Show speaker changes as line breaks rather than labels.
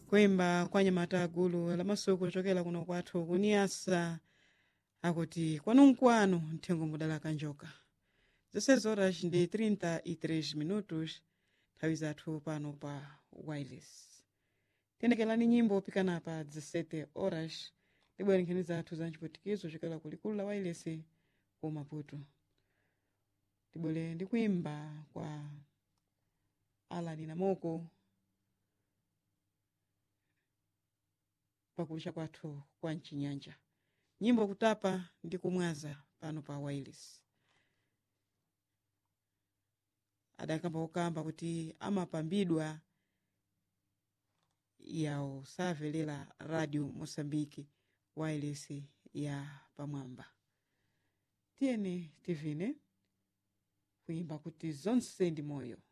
kuimba kwa nyamata agulu lamasuku kuchokera kuno kwathu kuniyasa akuti kwanunkwanu nthengo mudala kanjoka zonsezi horas ndi 33 minutos nthawi zathu pano pa wireless tiyenekerani nyimbo pikana pa 17 horas tibwere nkhani zathu za mchiputikizo chokera kulikulu la wireless ku maputo tibwere ndi kuimba kwa alani namoko pakucha kwathu kwa mchinyanja nyimbo kutapa ndi kumwaza pano pa wireless adakamba kukamba kuti amapambidwa yawo savelera radio mosambiki wireless ya pamwamba tiyeni tivine kuimba kuti zonse ndi moyo